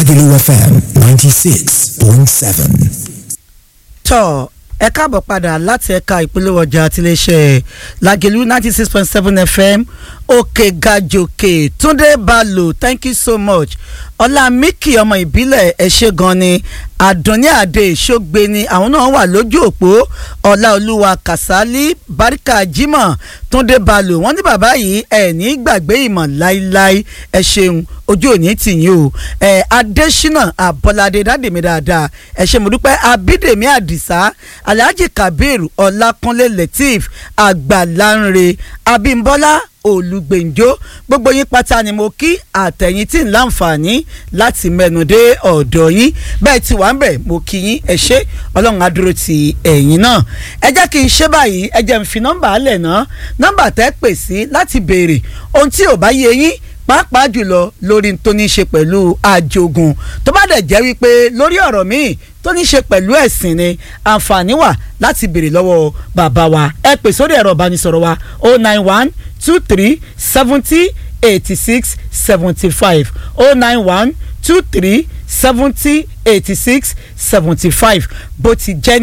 Lagelu FM 96.7. tọ́ ẹ káàbọ̀ padà láti ẹ̀ka ìpolówó ọjà tiléeṣẹ́ Lagelu ninety six point seven FM òkè gàjòkè Túndé Balò thank you so much ọlá Miki ọmọ ìbílẹ̀ ẹ ṣé gan ni àdùnní àdé ìṣógbe ni àwọn náà wà lójú òpó ọlá olúwa kàsálí baríkà jimoh Túndé Balò wọ́n ní bàbá yìí ẹ̀ ní gbàgbé ìmọ̀ láíláí ẹ ṣeun ojú òní tìyín o ẹ Adésínà Àbọ̀ládé dádèmí dáadáa ẹ ṣé mo dúpẹ́ Abídèmí Àdìsá Alhaji Kabir Ọlákúnlé Lateef Àgbàlánre Abímbọ́lá olùgbèǹjọ́ gbogbo yín pátá ni mo kí àtẹ̀yìn tí ń láǹfààní láti mẹ́nu dé ọ̀dọ̀ yín bẹ́ẹ̀ tí wàá ń bẹ̀ mo kí yín ẹ ṣé ọlọ́run á dúró ti ẹ̀yin náà ẹ jẹ́ kí n ṣe báyìí ẹ jẹ́ n fi nọ́mbà alẹ̀ náà nọ́mbà tẹ́ pè sí láti béèrè ohun tí ò bá yé yín pàápàá jùlọ lórí tó ní í ṣe pẹ̀lú àjogún tó bá dẹ̀ jẹ́ wípé lórí ọ̀rọ̀ míì tó ní í ṣe pẹ̀lú ẹ̀sìn ni àǹfààní wà láti béèrè lọ́wọ́ bàbá wa ẹ pè sórí ẹ̀rọ ìbánisọ̀rọ̀ wa o nine one two three seventy eighty six seventy five o nine one two three seventy eighty six seventy five bó ti jẹ́